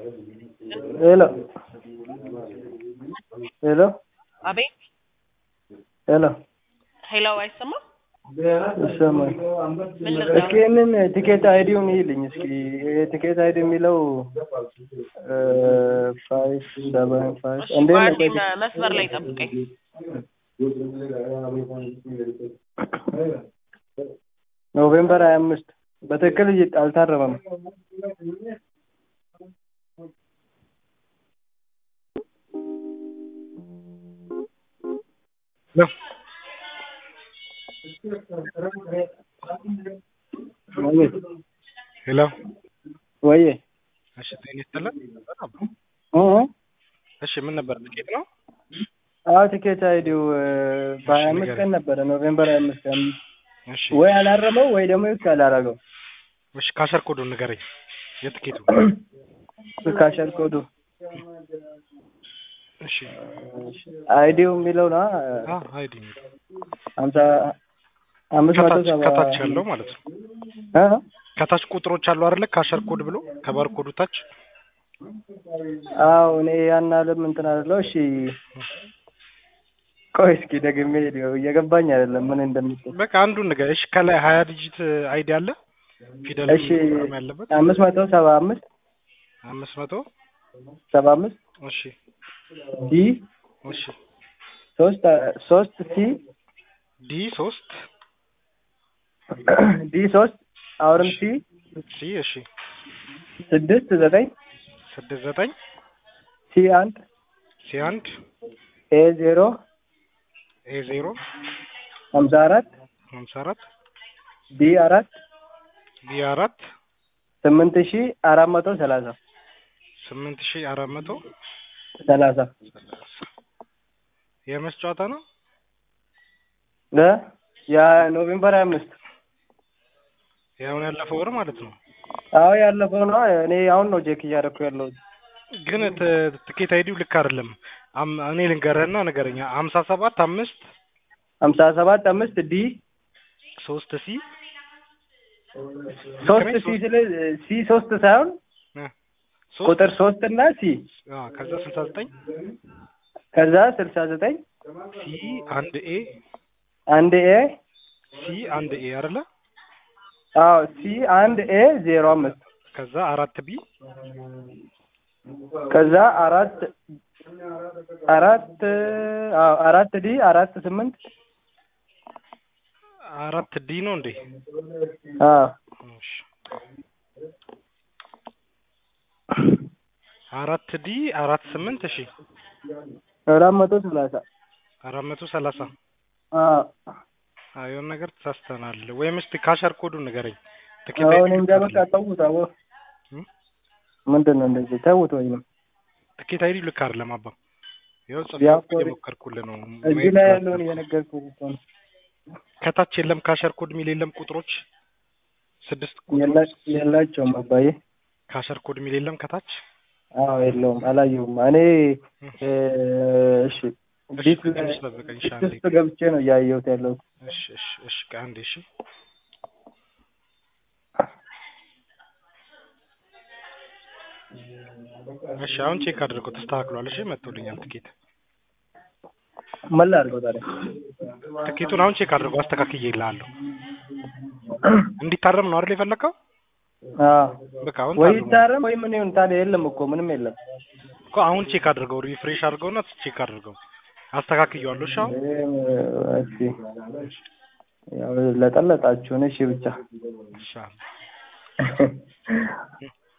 ሄሎ ሄሎ አቤት ሄሎ ሄሎ፣ አይሰማም? ይሰማል። ምን ልርዳ? እስኪ ይህንን ቲኬት አይዲውን ይልኝ እስኪ ቲኬት አይዲ የሚለው ፋይቭ ሰቨን ፋይቭ እሺ፣ እንዴት ነው? በአንዴ ቆይ መ- መስመር ላይ ጠብቀኝ። ኖቬምበር ሀያ አምስት በትክክል እይ- አልታረመም። አቤት ሄሎ ወዬ እሺ፣ ጤና ይስጥልን። እ እ እሺ፣ ምን ነበር ጥቂት ነው? አዎ ቲኬት አይዲው በሀያ አምስት ንገረኝ። ቀን ነበረ ኖቬምበር ሀያ አምስት ቀን እሺ፣ ወይ አላረመው ወይ ደግሞ ይክ አላረገው እሺ፣ ካሸር ኮዱን ንገረኝ። የትኬቱ ካሸር ኮዱ እሺ፣ አይዲው የሚለው ነው አ አይዲ የሚለው ሀምሳ አምስት መቶ ከታች ሰባ ከታች ያለው ማለት ነው። እ? ከታች ቁጥሮች አሉ አይደለ? ካሸር ኮድ ብሎ ከባር ኮዱ ታች አዎ እኔ ያን አለም እንትን አይደለው። እሺ ቆይ እስኪ ደግሜ ሊው እየገባኝ አይደለም ምን እንደምትል። በቃ አንዱን ነገር እሺ፣ ከላይ ሀያ ዲጂት አይዲ አለ ፊደል እሺ ቁጥርም ያለበት አምስት መቶ ሰባ አምስት አምስት መቶ ሰባ አምስት እሺ፣ ዲ እሺ፣ ሶስት ሶስት ሲ ዲ ሶስት ዲ ሶስት አሁንም ሲ ሲ እሺ፣ ስድስት ዘጠኝ ስድስት ዘጠኝ ሲ አንድ ሲ አንድ ኤ ዜሮ ኤ ዜሮ ሀምሳ አራት ሀምሳ አራት ዲ አራት ዲ አራት ስምንት ሺ አራት መቶ ሰላሳ ስምንት ሺህ አራት መቶ ሰላሳ የመስ ጨዋታ ነው። ለ የኖቬምበር ሀያ አምስት ያሁን ያለፈው ወር ማለት ነው። አዎ ያለፈው ነው። እኔ አሁን ነው ቼክ እያደረኩ ያለሁት። ግን ት- ትኬት አይዲው ልክ አይደለም። አም- እኔ ልንገርህና ንገረኛ ሀምሳ ሰባት አምስት ሀምሳ ሰባት አምስት ዲ ሶስት ሲ ሶስት ሲ ስለ ሲ ሶስት ሳይሆን እ ሶስት ቁጥር ሶስት እና ሲ አ ከዛ ስልሳ ዘጠኝ ከዛ ስልሳ ዘጠኝ ሲ አንድ ኤ አንድ ኤ ሲ አንድ ኤ አይደለ? አዎ ሲ አንድ ኤ ዜሮ አምስት ከዛ አራት ቢ ከዛ አራት አራት አዎ አራት ዲ አራት ስምንት አራት ዲ ነው እንዴ? አዎ እሺ። አራት ዲ አራት ስምንት እሺ አራት መቶ ሰላሳ አራት መቶ ሰላሳ አዎ አዎ የሆነ ነገር ተሳስተናል። ወይም እስቲ ካሸር ኮዱን ንገረኝ። ትኬት አሁን አይዲው እንጃ ልክ በቃ አይደለም። ተውት። አዎ እም? ምንድን ነው እንደዚህ ተውት ወይ ነው ትኬት አይዲው ልክ አይደለም አባ። ይኸው ጽፌ ያው ኮድ- እየሞከርኩልህ ነው። እዚህ ማየት ላይ ስላልቻልኩ። ያለውን እየነገርኩህ እኮ ነው። ከታች የለም ካሸር ኮድ የሚል የለም ቁጥሮች ስድስት የላ ቁጥሮች የላቸውም አባዬ። ካሸር ኮድ የሚል የለም ከታች አዎ የለውም፣ አላየሁም። እኔ እ፣ እሺ እሺ ቢት ትንሽ ጠብቀኝ እሺ አንዴ ውስጥ ገብቼ ነው እያየሁት ያለሁት። እሺ እሺ እሺ ቆይ አንዴ እሺ እሺ አሁን ቼክ አድርገው ተስተካክሏል እሺ መጥቶልኛል ትኬት ምን ላድርገው ታዲያ? ትኬቱን አሁን ቼክ አድርገው አስተካክዬልሃለሁ እንዲታረም ነው አይደል የፈለከው አዎ በቃ አሁን ወይ ታርሟል ይታረም ወይ ምን ይሁን ታዲያ። የለም እኮ ምንም የለም። እኮ አሁን ቼክ አድርገው ሪፍሬሽ አድርገውና ቼክ አድርገው አስተካክዬዋለሁ እሺ አሁን እ፣ እሺ ያው ለጠለጣችሁን እሺ ብቻ እሺ አሁን